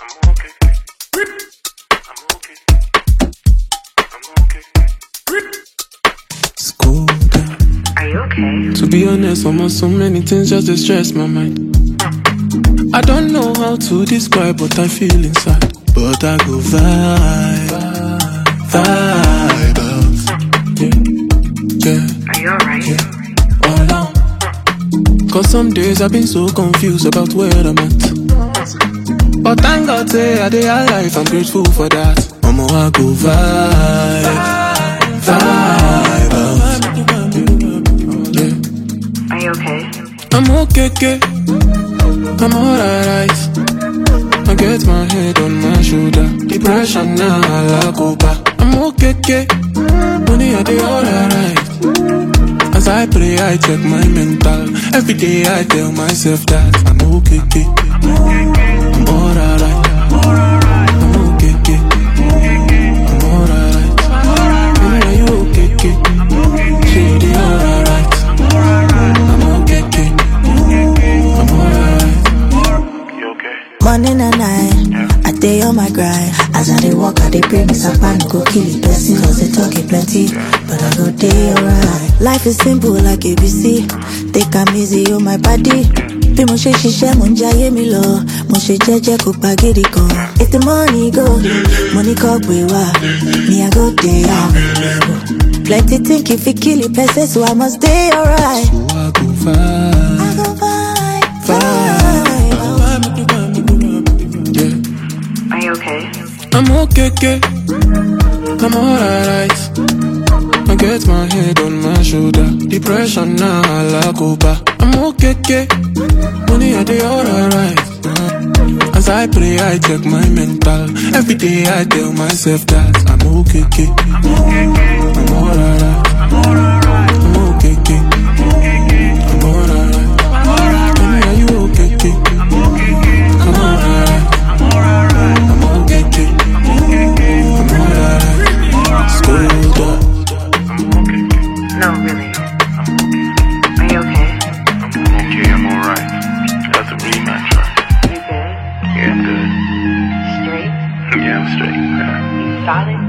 I'm okay. I'm okay. I'm okay. School down. Are you okay? To be honest, almost so many things just to stress my mind. I don't know how to describe what I feel inside, but I go vibe, vibe out. Yeah, yeah, Are you alright? all down. Cause some days I've been so confused about where I'm at. But thank God, say I dey alive, I'm grateful for that. Mama, I go vibe, vibe out. Yeah. Are you okay? I'm okay, okay. I'm alright. I get my head on my shoulder. Depression now, I go back. I'm okay, okay. Money, I do alright. As I pray, I check my mental. Every day, I tell myself that I'm okay, okay. I'm alright. I'm okay, okay. I'm alright. Baby, are you okay, okay? She dey alright. I'm okay, okay. I'm alright. You okay? Morning and night, I day on my grind. As I dey walk, I dey pray me some pan go kill it person. Cause they talk it plenty, but I go day alright. Life is simple like ABC. Take am easy on my body. Bí mo ṣe ṣiṣẹ́ mo ń jayé mi lọ, mo ṣe jẹ́jẹ́ kó pa gidi kan. If the money go, money kọ́ gbé wá, me I go dey am. Plenty think if it kill it person, so I must dey alright. So I go vibe. I go vibe, vibe. Yeah. Are you okay? I'm okay, okay. I'm alright. I get my head on my shoulder. Depression now, I go back. I'm okay, okay. Money, I do alright. As I pray, I check my mental. Every day, I tell myself that I'm okay, okay. I'm alright. I'm okay, okay. I'm alright. Baby, are you okay, okay? I'm alright. I'm okay, okay. I'm alright. Schooled up. No, really. Are you okay? I'm okay. I'm alright. That's a rematch, right? You good? Yeah, I'm good. Straight? Yeah, I'm straight. You solid?